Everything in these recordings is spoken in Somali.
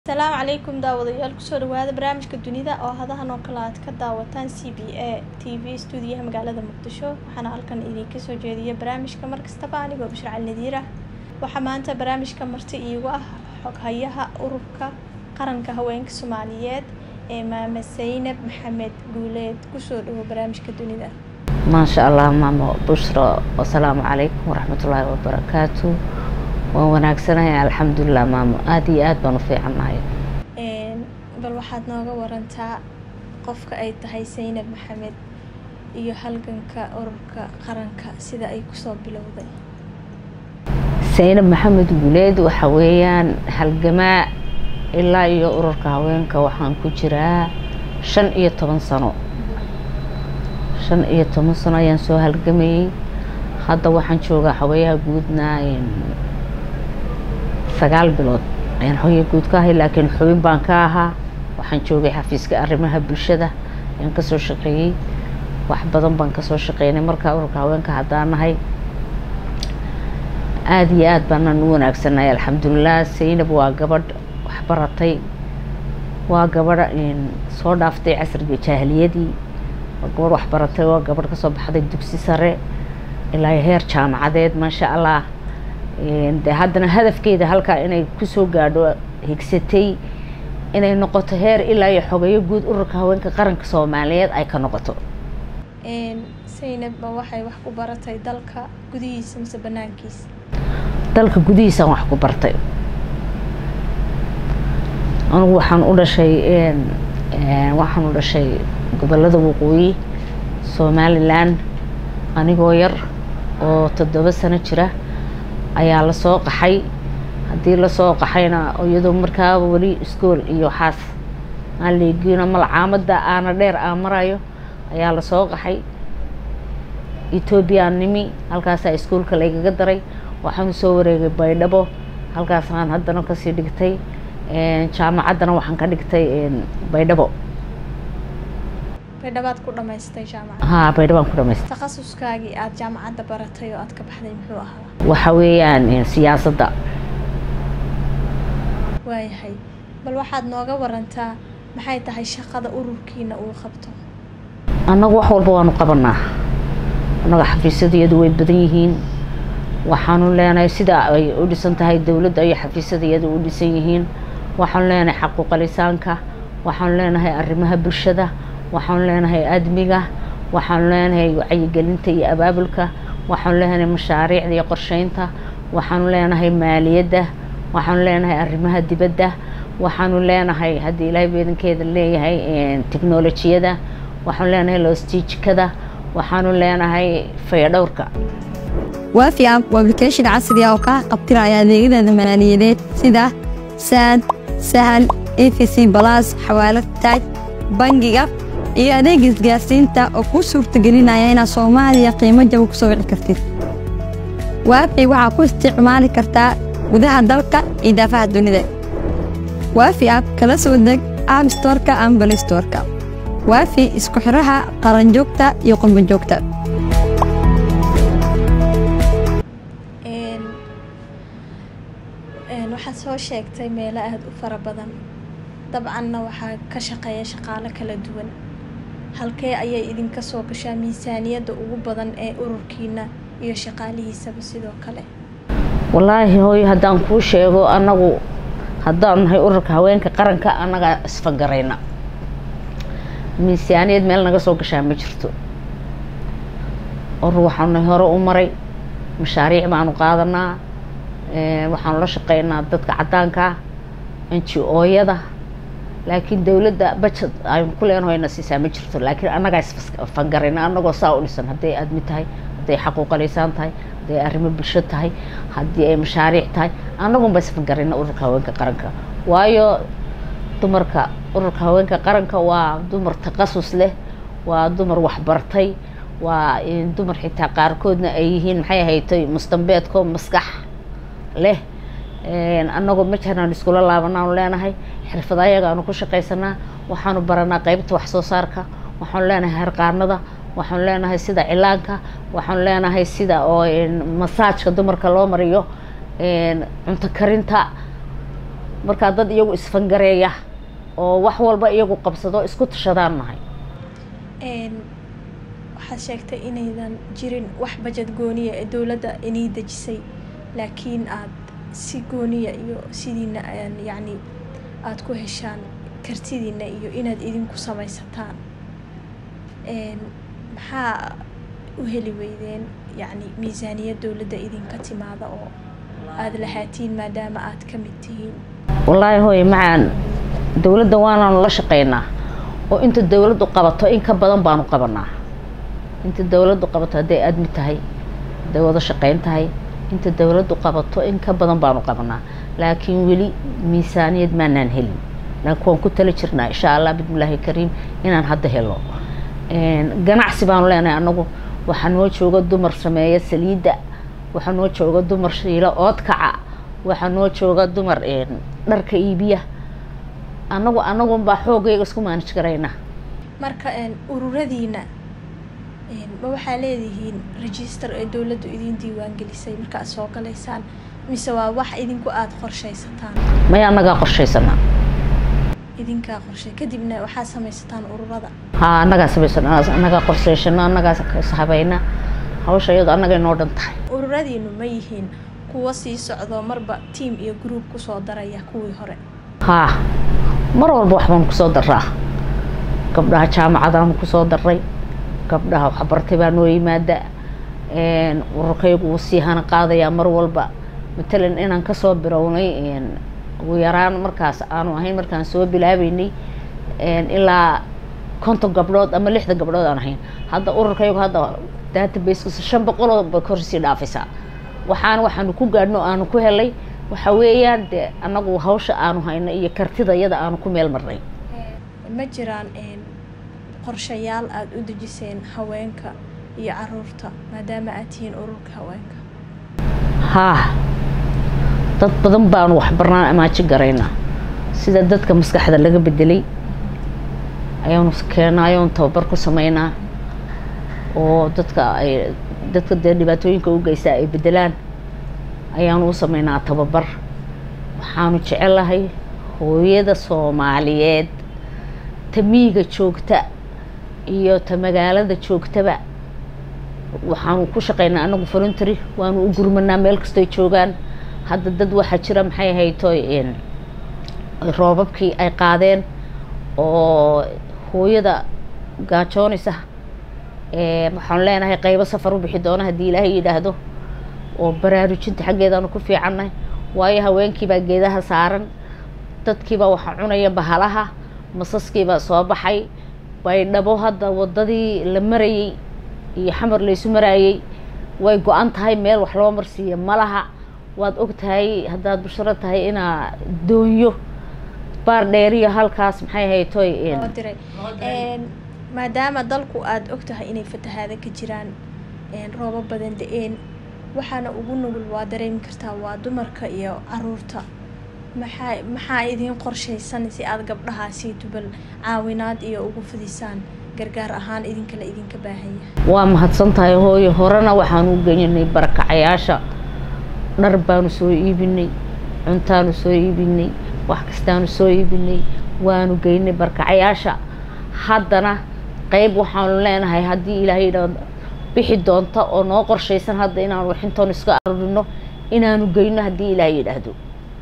asalaamu calaykum daawadayaal kusoo dhawaada barnaamijka dunida oo hadahan oo kale aad ka daawataan c b a t v stuudiyaha magaalada muqdisho waxaana halkan idinka soo jeediya barnaamijka markastaba anigoo bashir cali nadiir ah waxaa maanta barnaamijka marti iigu ah xoghayaha ururka qaranka haweenka soomaaliyeed ee maame saynab maxamed guuleed kusoo dhawo barnaamijka dunida maasha allah maamo bushra wasalaamu calaykum waraxmatullaahi wabarakaatu waan wanaagsanahay alxamdulilah maamo aada iyo aad baan u fiicannahay bal waxaad nooga warantaa qofka ay tahay saynab maxamed iyo halganka ururka qaranka sida ay kusoo bilowday saynab maxamed guuleed waxa weeyaan halgamaa ilaa iyo ururka haweenka waxaan ku jiraa shan iyo toban sano shan iyo toban sano ayaan soo halgamayey hadda waxaan joogaa xaweeyaha guudna sagaal bilood ayaan xooya guud ka ahay laakiin xubin baan ka ahaa waxaan joogay xafiiska arrimaha bulshada ayaan kasoo shaqeeyey wax badan baan kasoo shaqeynay markaa ururka haweenka haddaan nahay aada iyo aada baanaan u wanaagsannahay alxamdulilah saynab waa gabadh waxbaratay waa gabadh soo dhaaftay casriga jaahiliyadii waa gabadh waxbaratay waa gabadh kasoo baxday dugsi sare ilaa heer jaamacadeed maasha allah de haddana hadafkeeda halkaa inay kusoo gaadho higsatay inay noqoto heer ilaa iyo xogeeyo guud ururka haweenka qaranka soomaaliyeed ay ka noqoto saynab ma waxay wax ku baratay dalka gudihiisa mise banaankiisa dalka gudihiisaan wax ku bartay anugu waxaan u dhashay waxaan u dhashay gobolada waqooyi somalilan anigoo yar oo toddoba sano jira ayaa lasoo qaxay haddii lasoo qaxayna iyadoo markaaba weli iskool iyo waxaas aan leegiino malcaamada aana dheer aan marayo ayaa lasoo qaxay ethoobiyan nimi halkaasaa iskoolka laygaga daray waxaan soo wareegay baydhabo halkaasaan haddana kasii dhigtay jaamacaddana waxaan ka dhigtay baydhabo baydhabaad ku dhamaystay jaamacad haa baydhabaan ku dhamaystay takhasuskaagii aada jaamacadda baratay oo aad ka baxday muxuu ahaa waxa weeyaan siyaasadda waayahay bal waxaad nooga warantaa maxay tahay shaqada ururkiina uu qabto annagu wax walba waanu qabanaa annaga xafiisyadayadu way badan yihiin waxaanu leenahay sida ay u dhisan tahay dowladda iyo xafiisyadayadu u dhisan yihiin waxaanu leenahay xaquuqalisaanka waxaanu leenahay arrimaha bulshada waxaanu leenahay admiga waxaanu leenahay wacyigelinta iyo abaabulka waxaanu leenahay mashaariicda iyo qorsheynta waxaanu leenahay maaliyadda waxaanu leenahay arrimaha dibadda waxaanu leenahay haddii ilaahay beedankeeda leeyahay technolojiyada waxaanu leenahay lostiijikada waxaanu leenahay fayadhowrka waafi app waa application casri ah oo kaa qabtiraya adeegyada maaliyadeed sida saad sahal efc balas xawaalad taaj bangiga iyo adeega isgaarsiinta oo kuu suurtagelinaya inaad soomaaliya qiimo jaba ku soo wici kartid waafi waxaa ku isticmaali kartaa gudaha dalka iyo daafaha dunida waafi app kala soo deg app storka ama balistorka waafi isku xiraha qaranjoogta iyo qurbanjoogta waxaad soo sheegtay meelo aada u fara badan dabcanna waxaa ka shaqeeya shaqaalo kala duwan halkee ayay idinka soo gashaa miisaaniyadda ugu badan ee ururkiina iyo shaqaalihiisaba sidoo kale wallaahi hooyo haddaan kuu sheego annagu haddaan nahay ururka haweenka qaranka annagaa isfagarayna miisaaniyad meel naga soo gashaa ma jirto urur waxaanu hore u maray mashaariic baanu qaadanaa waxaanu la shaqeynaa dadka caddaanka n g o-yada laakiin dowladda bajet aynu ku leenahayna siisaa ma jirto laakiin annagaa isfangarayna annagoo saa u dhisan hadday admi tahay hadday xaquuqalaysaan tahay hadday arrimo bulsho tahay haddii ay mashaariic tahay annagunba isfangarayna ururka haweenka qaranka waayo dumarka ururka haweenka qaranka waa dumar taqasus leh waa dumar waxbartay waa dumar xitaa qaarkoodna ay yihiin maxay haytay mustambeedko maskax leh annagoo ma jiraan iskula laabanaanu leenahay xirfada ayagaanu ku shaqaysanaa waxaanu baranaa qeybta wax soo saarka waxaanu leenahay harqaanada waxaanu leenahay sida cilaanka waxaanu leenahay sida oo masaajka dumarka loo mariyo cunto karinta markaa dad iyagu isfangareeya oo wax walba iyagu qabsado isku tashadaan nahay waxaad sheegtay inaydan jirin wax bajad gooniya ee dowladda inay dejisay laakiin aad si gooniya iyo sidiina yacni aada ku heshaan kartidiina iyo inaad idinku samaysataan maxaa u heli weydeen yacni miisaaniyad dowladda idinka timaada oo aada lahaatiin maadaama aad ka mid tihiin wallaahi hooye macaan dowladda waanaanu la shaqaynaa oo inta dowladdu qabato in ka badan baanu qabanaa inta dowladdu qabato hadday admi tahay hadday wada shaqayn tahay inta dowladdu qabato in ka badan baanu qabanaa laakiin weli miisaaniyad maanaan helin laakiin waan ku tali jirnaa insha allah bismillaahi kariim inaan hadda helo ganacsi baanu leenahay anagu waxaa noo jooga dumar sameeya saliidda waxaa noo jooga dumar shiilo oodkaca waxaa noo jooga dumar dharka iibiya anagu anagunbaa xoogayga isku maanij garaynaa marka ururadiina ma waxaa leedihiin register ee dowladdu idin diiwaan gelisay marka aad soo galaysaan mise waa wax idinku aada qorshaysataan maya annagaa qorshaysanaa idinkaa qorshay kadibna waxaad samaysataan ururada haa annagaa samaysan annagaa qorshaysano annagaa ishabayna hawsha iyado annagay noo dhan tahay ururadiinu ma yihiin kuwa sii socdo marba tiam iyo group kusoo daraya kuwii hore haa mar walba waxbaanu kusoo daraa gabdhaha jaamacadaanu kusoo daray gabdhaha waxbartay baa noo yimaada ururkaygu wuu sii hana qaadayaa mar walba matalan inaan kasoo bilownay ugu yaraan markaas aanu ahayn markaan soo bilaabeynay ilaa konton gabdhood ama lixda gabdhood aan ahayn hadda ururkaygu hadda database shan boqoloo bay korsii dhaafaysaa waxaana waxaanu ku gaadhno aanu ku helay waxa weeyaan dee annagu hawsha aanu hayno iyo kartida iyada aanu ku meel marnay ma jiraan qorshayaal aada u dejiseen haweenka iyo caruurta maadaama aad tihiin ururka haweenka haa dad badan baanu waxbarnaan amaaji garaynaa sida dadka maskaxda laga bedelay ayaanu keenaa ayaanu tababar ku sameynaa oo dadka ay dadka dee dhibaatooyinka u geysaa ay bedelaan ayaanu u sameynaa tababar waxaanu jecelahay hooyada soomaaliyeed ta miyiga joogta iyo ta magaalada joogtaba waxaanu ku shaqeynaa anagu voluntary waanu u gurmanaa meel kastoy joogaan hadda dad waxaa jira maxay haytoy roobabkii ay qaadeen oo hooyada gaajoonaysa waxaanu leenahay qaybo safar u bixi doona haddii ilaahay yidhaahdo oo baraarujinta xaggeedaanu ku fiicannahay waayo haweenkiibaa geedaha saaran dadkiibaa waxaa cunaya bahalaha masaskiibaa soo baxay baydhabo hadda waddadii la marayey iyo xamar laysu maraayey way go-an tahay meel wax loo marsiiya ma laha waad og tahay haddaad busharo tahay inaa doonyo baar dheeriyo halkaas maxay haytoy loo diray maadaama dalku aada og tahay inay fatahaada ka jiraan roobo badan da-een waxaana ugu nugul waa dareemi kartaa waa dumarka iyo caruurta maxaa maxaa idiin qorshaysan si aada gabdhahaasi tubal caawinaad iyo ugu fidisaan gargaar ahaan idinkala idinka baahan yahay waa mahadsan tahay hooyo horena waxaanu u geynanay barakacayaasha dhar baanu soo iibinay cuntaanu soo iibinay wax kastaanu soo iibinay waanu geynay barakacayaasha haddana qeyb waxaanu leenahay haddii ilaahay yidhaahdo bixi doonta oo noo qorshaysan hadda inaanu waxintoon iska arurino inaanu geyno haddii ilaahay yidhaahdo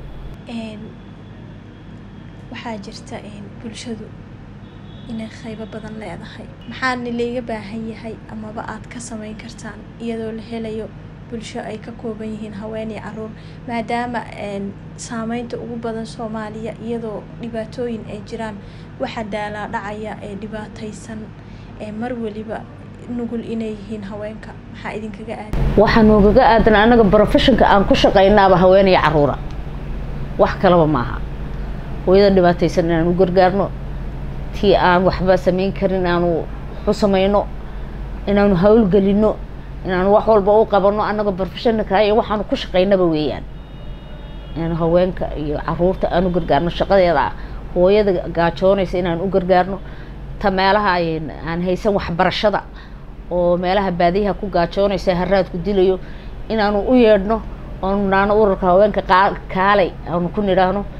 waxaa jirta bulshadu inay qaybo badan leedahay maxaana layga baahan yahay amaba aad ka sameyn kartaan iyadoo la helayo bulsho ay ka kooban yihiin haween iyo caruur maadaama saameynta ugu badan soomaaliya iyadoo dhibaatooyin ay jiraan waxaa daalaa dhacaya ee dhibaataysan ee mar weliba nugul inay yihiin haweenka maxaa idinkaga aadan waxaa noogaga aadan anaga professionka aan ku shaqaynaaba haween iyo caruura wax kalaba maaha hooyada dhibaataysan inaan u gargaarno tii aan waxba samayn karin inaanu waxu samayno inaanu hawlgelino inaanu wax walba u qabano annaga professionalka iyo waxaanu ku shaqaynaba weeyaan inaanu haweenka iyo caruurta aan u gargaarno shaqadeeda hooyada gaajoonaysa inaan u gargaarno ta meelaha aan haysan waxbarashada oo meelaha baadiyaha ku gaajoonaysa haraadku dilayo inaanu u yeedhno oonu naano ururka haweenka kaalay aanu ku nidhaahno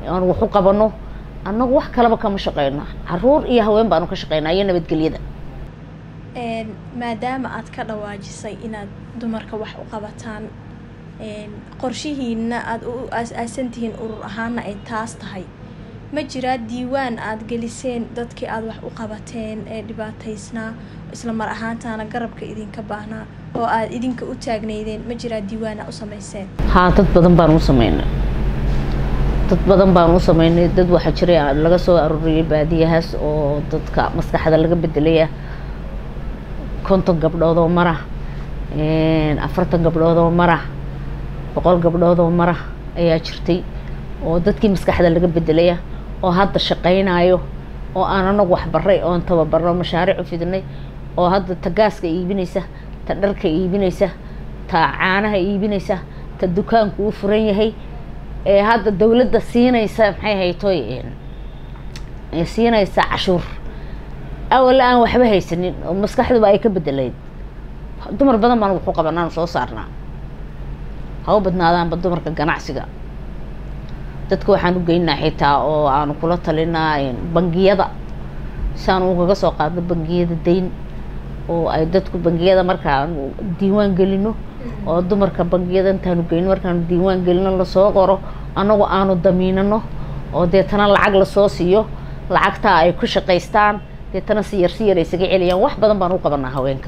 aan wax u qabano annagu wax kalaba kama shaqeyno caruur iyo haween baanu ka shaqeynaa iyo nabadgelyada maadaama aad ka dhawaajisay inaad dumarka wax u qabataan qorshihiina aada u aas-aasan tihiin urur ahaana ay taas tahay ma jiraa diiwaan aada geliseen dadkii aada wax u qabateen ee dhibaataysnaa isla mar ahaantaana garabka idinka baahnaa oo aada idinka u taagneydeen ma jiraa diiwaan aa u sameyseen haa dad badan baan u sameynay dad badan baan u sameynay dad waxaa jiray laga soo arooriyay baadiyahaas oo dadka maskaxda laga bedelaya konton gabdhood oo mara afartan gabdhood oo mara boqol gabdhood oo mara ayaa jirtay oo dadkii maskaxda laga bedelaya oo hadda shaqaynayo oo aan anagu waxbaray oon tababarno mashaariic u fidnay oo hadda ta gaaska iibinaysa ta dharka iibinaysa ta caanaha iibinaysa ta dukaanku u furan yahay ee hadda dawladda siinaysa maxay haytoy siinaysa cashuur awal aan waxba haysanin oo maskaxduba ay ka bedelayd dumar badan baan waxu qabanaan soo saarnaa hau badnaadaanba dumarka ganacsiga dadka waxaan u geynaa xitaa oo aanu kula talinaa bangiyada si aan ugaga soo qaadno bangiyada dayn oo ay dadku bangiyada markaanu diiwaan gelino oo dumarka bangiyada intaanu geyno markaanu diiwaan gelino lasoo qoro annagu aanu damiinano oo deetana lacag lasoo siiyo lacagtaa ay ku shaqaystaan deetana si yar si yar ay isaga celiyaan wax badan baan u qabanaa haweenka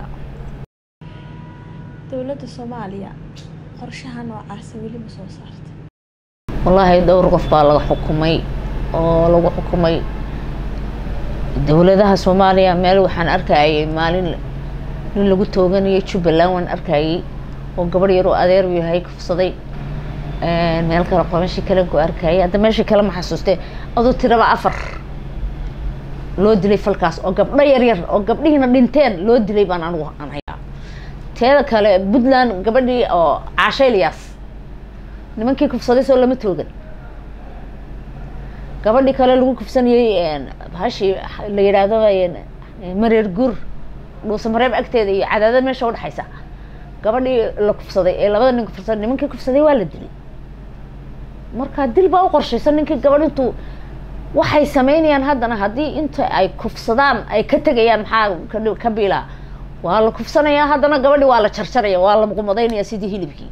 dowladda soomaaliya qorshaha noocaasa weli ma soo saarta wallaahi dhowr qof baa laga xukumay oo lagu xukumay dowladaha soomaaliya meel waxaan arkayay maalin nin lagu tooganayay jubbaland waan arkayay oo gabadh yaroo adeer u yahay kufsaday meel kale qomashii kalen ku arkayay hadda meeshii kale ma xasuustee aduu tiraba afar loo dilay falkaas oo gabdho yar yar oo gabdhihiina dhinteen loo dilay baan anigu aan hayaa teeda kale puntland gabadhii oo caashayliyaas nimankii kufsaday soo lama toogan gabadhii kale lagu kufsanayey hashii la yidhaahdo mareer guur dhuuse mareeb agteeda iyo cadaadad meesha udhexaysa gabadhii la kufsaday ee labada nin kufsaday nimankii kufsaday waa la dilay marka dil baa u qorshaysan ninkii gabadh intuu waxay sameynayaan haddana haddii inta ay kufsadaan ay ka tegayaan maxaa ka biilaa waa la kufsanayaa haddana gabadhi waa la jarjaraya waa la muqumadaynaya sidii hilibkii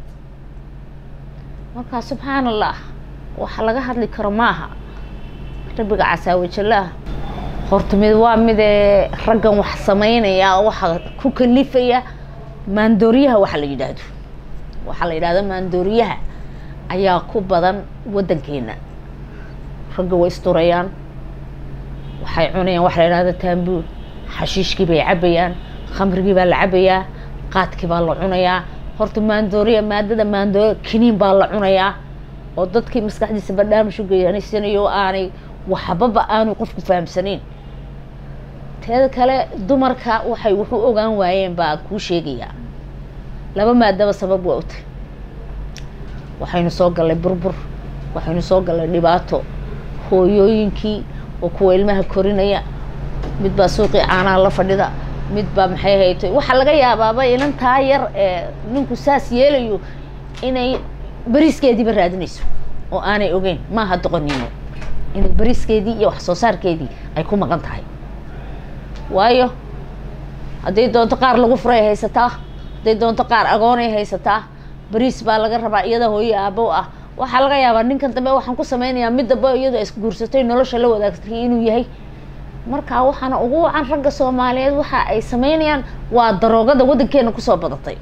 marka subxaan allah waxa laga hadli karo maaha rabbiga casaawajallaah horta mid waa midee raggan wax sameynaya waxa ku kalifaya maandooriyaha waxa la yidhaahdo waxaa la yidhahdo maandooriyaha ayaa ku badan waddankeena ragga way isdurayaan waxay cunayaan waxa la yidhahdo taambuur xashiishkii bay cabayaan khamrigii baa la cabayaa qaadkii baa la cunayaa horta maandooriya maadada maandooriya kiniin baa la cunayaa oo dadkii maskaxdiisa barnaamij u geyaanaysanayo oo aanay waxbaba aanu qofku fahamsanayn teeda kale dumarka waxay wuxuu ogaan waayeen baa kuu sheegayaa laba maadaba sabab waa utay waxaynu soo gallay burbur waxaynu soo gallay dhibaato hooyooyinkii oo kuwa ilmaha korinaya mid baa suuqii caanaha la fadhida mid baa maxay haytay waxaa laga yaabaaba inantaa yar ee ninku saas yeelayo inay beriiskeediiba raadinayso oo aanay ogeyn maaha doqonimo inay beriiskeedii iyo wax soo saarkeedii ay ku maqan tahay waayo hadday doonto qaar lagu furay haysataa hadday doonto qaar agoonay haysataa beriis baa laga rabaa iyada hooyo aabow ah waxaa laga yaabaa ninkan dambe waxaan ku sameynayaa mid damba iyadoo isguursatay nolosha la wadaagtay inuu yahay marka waxaana ugu wacan ragga soomaaliyeed waxa ay sameynayaan waa daroogada waddankeena kusoo badatay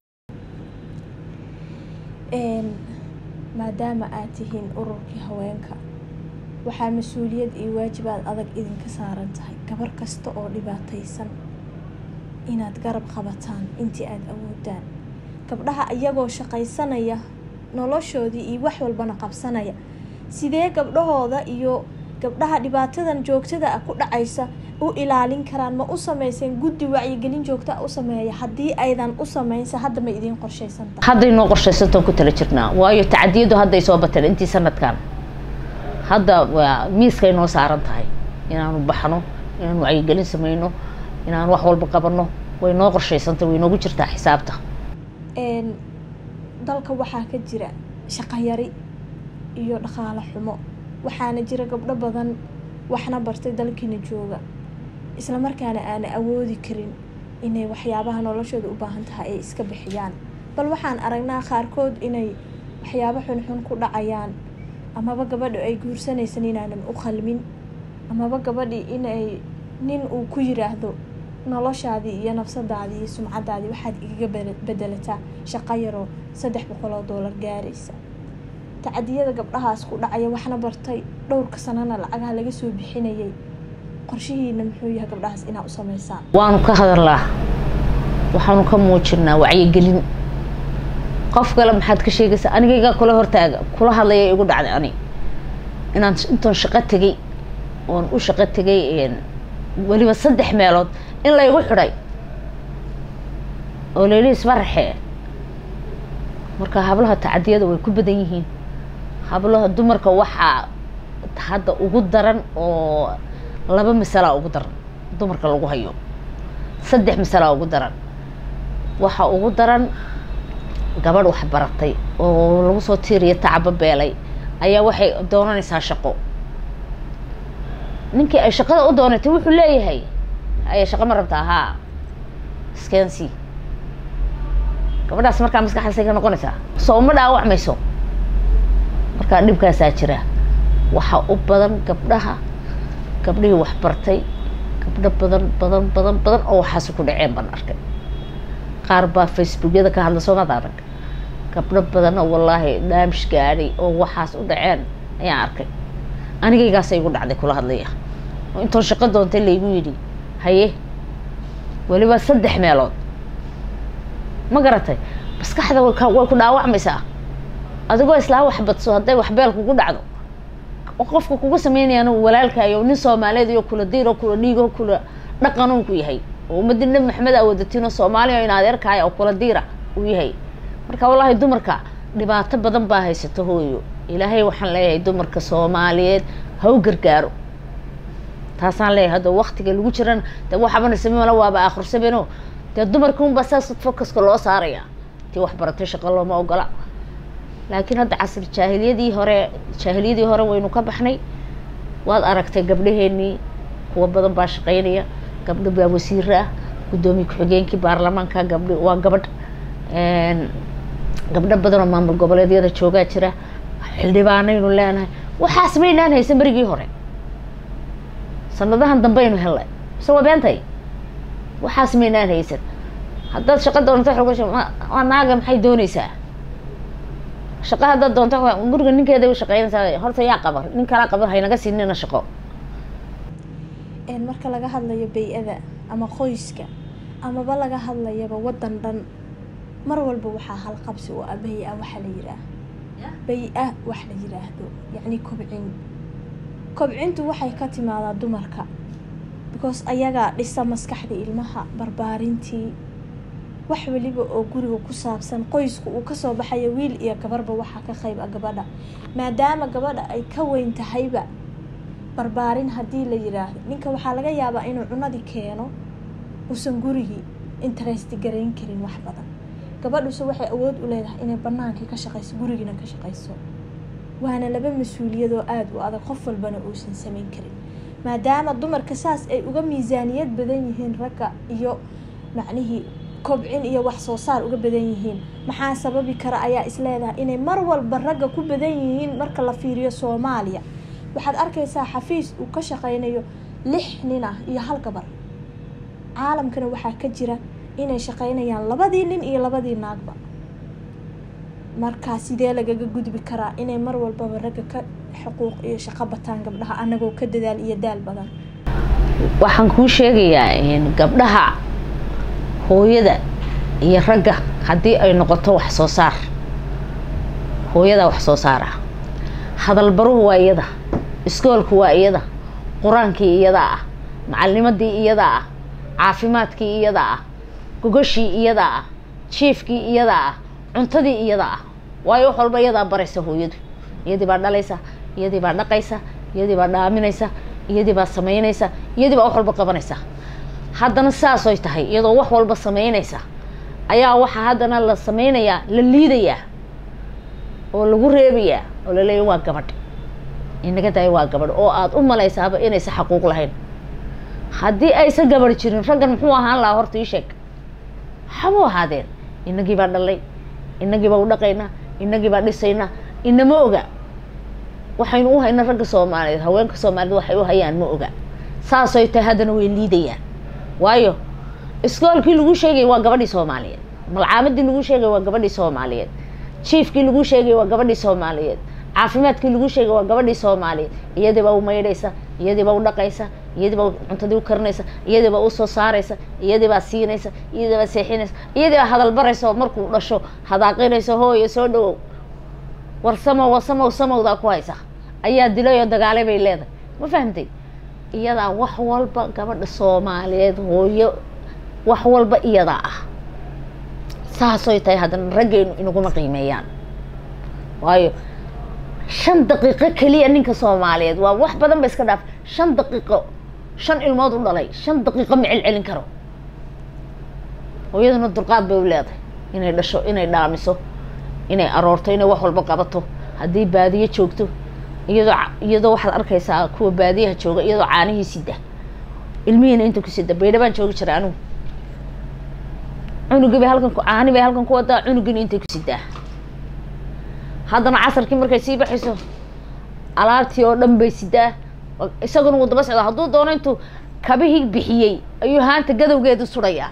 maadaama aad tihiin ururkii haweenka waxaa mas-uuliyad iyo waajibaad adag idinka saaran tahay gabar kasta oo dhibaataysan inaad garab qabataan intii aada awoodaan gabdhaha iyagoo shaqaysanaya noloshoodii iyo wax walbana qabsanaya sidee gabdhahooda iyo gabdhaha dhibaatadan joogtada ah ku dhacaysa u ilaalin karaan ma u sameyseen guddi wacyigelin joogta u sameeya haddii aydan u sameynsa hadda ma idiin qorshaysantahay hadday noo qorshaysantaan ku tala jirnaa waayo tacadiyadu hadday soo bateen intii sanadkan hadda waa miiskay noo saaran tahay inaanu baxno inaanu wacyigelin sameyno inaanu wax walba qabano way noo qorshaysantay way noogu jirtaa xisaabta dalka waxaa ka jira shaqayari iyo dhaqaale xumo waxaana jira gabdho badan waxna bartay dalkiina jooga islamarkaana aana awoodi karin inay waxyaabaha noloshooda u baahan tahay ay iska bixiyaan bal waxaan aragnaa qaarkood inay waxyaabo xunxun ku dhacayaan amaba gabadha ay guursanaysan inaanan u qalmin amaba gabadhii inay nin uu ku yiraahdo noloshaadii iyo nafsadaadii iyo sumcadaadii waxaad igaga bedelataa shaqo yaroo saddex boqol oo doolar gaaraysa tacadiyada gabdhahaas ku dhacaya waxna bartay dhowrka sanana lacagaha laga soo bixinayay qorshihiina muxuu yahay gabdhahaas inaa u sameysaan waanu ka hadalnaa waxaanu ka muujinaa wacyigelin qof kale maxaad ka sheegaysaa anigaygaa kula hortaaga kula hadlaya igu dhacday ani inaan intoon shaqo tegay oon u shaqo tegay weliba saddex meelood in laygu xidhay oo layli isbaraxee marka hablaha tacadiyada way ku badan yihiin hablaha dumarka waxaa hadda ugu daran oo laba masalaa ugu daran dumarka lagu hayo saddex masalaa ugu daran waxaa ugu daran gabadh wax baratay oo lagu soo tiiriya tacaba beelay ayaa waxay doonanaysaa shaqo ninkii ay shaqada u doonatay wuxuu leeyahay aya shaqo ma rabtaa haa skensi gabadhaas markaa maskaxdaasay ka noqonaysaa soo uma dhaawacmayso markaa dhibkaasaa jira waxaa u badan gabdhaha gabdhihii wax bartay gabdho badan badan badan badan oo waxaasi ku dhaceen baan arkay qaar baa facebookyada ka hadla soomaad arag gabdho badanna wallaahi dhaamish gaadhay oo waxaas u dhaceen ayaan arkay anigaygaasa igu dhacday kula hadlaya oo intoon shaqo doontay laygu yidhi haye weliba saddex meelood ma garatay maskaxda way ku dhaawacmaysaa adigoo islaa wax badso hadday waxbeel kugu dhacdo oo qofka kugu sameynayaan walaalkaayo nin soomaaliyeed iyo kula diiro kula dhiigo kula dhaqanuu ku yahay oo ummadii nabi maxamed aa wadatiin oo soomaaliya in adeerkaaya oo kula diira uu yahay marka wallaahi dumarka dhibaato badan baa haysato hooyo ilaahay waxaan leeyahay dumarka soomaaliyeed ha u gargaaro taasaan leeyahay hadda waktiga lagu jiran de waxabana samemala waaba akhrisameno dee dumarka unbaa saas focuska loo saaraya tii waxbaratay shaqo looma ogola laakiin hadda casri jaahiliyadii hore jaahiliyadii hore waynu ka baxnay waad aragtay gabdhaheenii kuwa badan baa shaqeynaya gabdho baa wasiira ah guddoomiye ku-xigeenkii baarlamaanka gabdhi waa gabadh gabdho badan oo maamul goboleedyada joogaa jira xildhibaanaynu leenahay waxaas maynaan haysan berigii hore sanadahan dambeaynu hellay mise waa beentay waxaas maynaan haysan haddaad shaqo doonto waa naaga maxay dooneysaa shaqo haddaad doonto guriga ninkeeda u shaqeynaysaa horta yaa qabar nin kalaa qabar haynaga siinina shaqo marka laga hadlayo bay-ada ama qoyska amaba laga hadlayaba wadan dhan mar walba waxaa halqabsi oo ah bay-a waxa la yihaah bay-a wax la yiraahdo yacni kobcin kobcintu waxay ka timaadaa dumarka because ayagaa dhisa maskaxda ilmaha barbaarintii wax weliba oo guriga ku saabsan qoysku uu kasoo baxayo wiil iyo gabarba waxaa ka qayb a gabadha maadaama gabadha ay ka weyn tahayba barbaarin haddii la yiraahdo ninka waxaa laga yaabaa inuu cunadii keeno uusan gurigii interest garayn karin wax badan gabadhuse waxay awood u leedahay inay banaankii ka shaqeyso gurigiina ka shaqeyso waana laba mas-uuliyad oo aada u adag qof walbana uusan sameyn karin maadaama dumarka saas ay uga miisaaniyad badan yihiin ragga iyo macnihii kobcin iyo wax soo saar uga badan yihiin maxaa sababi kara ayaa isleedahay inay mar walba ragga ku badan yihiin marka la fiiriyo soomaaliya waxaad arkaysaa xafiis uu ka shaqeynayo lix nin ah iyo hal gabar caalamkana waxaa ka jira inay shaqeynayaan labadii nin iyo labadii naagba markaa sidee lagaga gudbi karaa inay mar walbaba ragga ka xuquuq iyo shaqo bataan gabdhaha anagoo ka dadaal iyo daal badan waxaan kuu sheegayaa gabdhaha hooyada iyo ragga haddii ay noqoto wax soo saar hooyadaa wax soo saara hadalbaruhu waa iyada iskoolku waa iyada qur-aankii iyadaa ah macalnimadii iyadaa ah caafimaadkii iyadaa ah gogashii iyadaa ah jiifkii iyadaa ah cuntadii iyadaa ah waayo wax walba iyadaa baraysa hooyadu iyadii baa dhalaysa iyadii baa dhaqaysa iyadii baa dhaaminaysa iyadii baa samaynaysa iyadii baa wax walba qabanaysa haddana saasoy tahay iyadoo wax walba samaynaysa ayaa waxaa haddana la sameynayaa la liidayaa oo lagu reebayaa oo laleeya waa gabadh inaga daaya waa gabadh oo aada u malaysaaba inaysan xaquuq lahayn haddii aysan gabadh jirin raggan muxuu ahaan lahaa horta ii sheeg waxabuu ahaadeen inagii baa dhalay inagii baa u dhaqaynaa inagii baa dhisaynaa inama oga waxaynu u haynaa ragga soomaaliyeed haweenka soomaaliyeed waxay u hayaan ma oga saasay tahay haddana way liidayaan waayo iskoolkii lagu sheegay waa gabadhii soomaaliyeed malcaamadii lagu sheegay waa gabadhii soomaaliyeed jiefkii lagu sheegay waa gabadhii soomaaliyeed caafimaadkii lagu sheegay waa gabadhii soomaaliyeed iyadii baa u maydhaysa iyadii baa u dhaqaysa iyadii baa cuntadii u karinaysa iyadii baa usoo saaraysa iyadii baa siinaysa iyadii baa seexinaysa iyadii baa hadal baraysa oo markuu dhasho hadaaqinaysa hooyo soo dhawow war samow war samow samowdaa ku haysa ayaa dilay oo dagaalay bay leedahay ma fahamtay iyadaa wax walba gabadha soomaaliyeed hooyo wax walba iyadaa ah saasoy tahay haddana raggeenu inaguma qiimeeyaan waayo shan daqiiqo keliya ninka soomaaliyeed waa wax badan ba iska dhaaf shan daqiiqo shan ilmood u dhalay shan daqiiqo ma celcelin karo hooyaduna dulqaad bay u leedahay inay dhasho inay dhaamiso inay aroorto inay wax walba qabato haddii baadiyo joogto iyadoo iyadoo waxaad arkaysaa kuwa baadiyaha jooga iyadoo caanihii sida ilmihiina inta ku sida baydha baan joogi jiray anigu cunugii bay halkan caani bay halkan ku wadaa cunugiina intay ku sidaa haddana casarkii markay sii baxayso alaabtii oo dhan bay sidaa isaguna wuu daba socdaa hadduu doono intuu kabihii bixiyey ayuu haanta gadowgeedu surayaa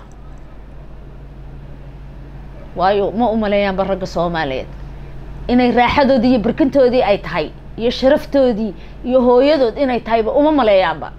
waayo ma umaleeyaanba ragga soomaaliyeed inay raaxadoodii iyo barkintoodii ay tahay iyo sharaftoodii iyo hooyadood inay tahayba uma maleeyaanba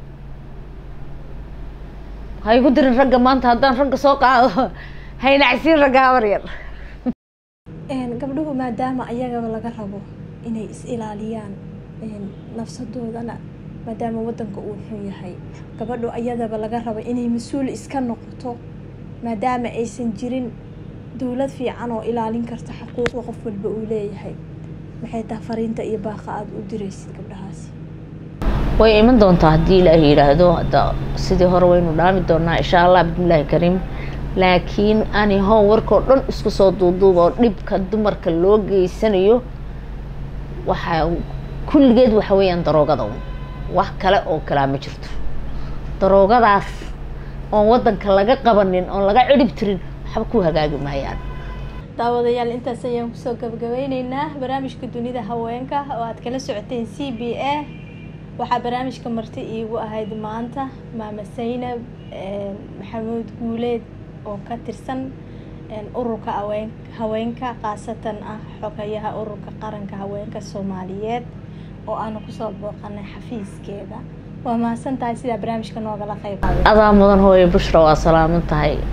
ha igu dirin ragga maanta haddaan ragga soo qaado haynacsiin ragga habar yar gabdhuhu maadaama ayagaba laga rabo inay is ilaaliyaan nafsadoodana maadaama wadanka uu xun yahay gabadhu ayadaba laga rabo inay mas-uul iska noqoto maadaama aysan jirin dowlad fiican oo ilaalin karta xuquuqda qof walba uu leeyahay maxay tahay fariinta iyo baaqa aada u diraysid gabdhahaasi way iman doontaa haddii ilaahi yidhaahdo hadda sidii hore waynu dhaami doonaa insha allah bismillaahi kariim laakiin ani how warkao dhan isku soo duuduuba oo dhibka dumarka loo geysanayo waxaa kulligeed waxa weeyaan daroogada un wax kale oo kalaa ma jirto daroogadaas oon waddanka laga qabanin oon laga cidhib tirin waxba ku hagaagi maayaan daawadayaal intaas ayaan kusoo gabagabeyneynaa barnaamijka dunida haweenka oo aad kala socoteen c b a waxaa barnaamijka marti iigu ahayd maanta maama saynab maxamuud guuleed oo ka tirsan ururka haween haweenka khaasatan ah xogayaha ururka qaranka haweenka soomaaliyeed oo aanu kusoo booqanay xafiiskeeda waa mahadsan tahay sidaa barnaamijka noogala qayb adaa mudan hooye bushra waa salaaman tahay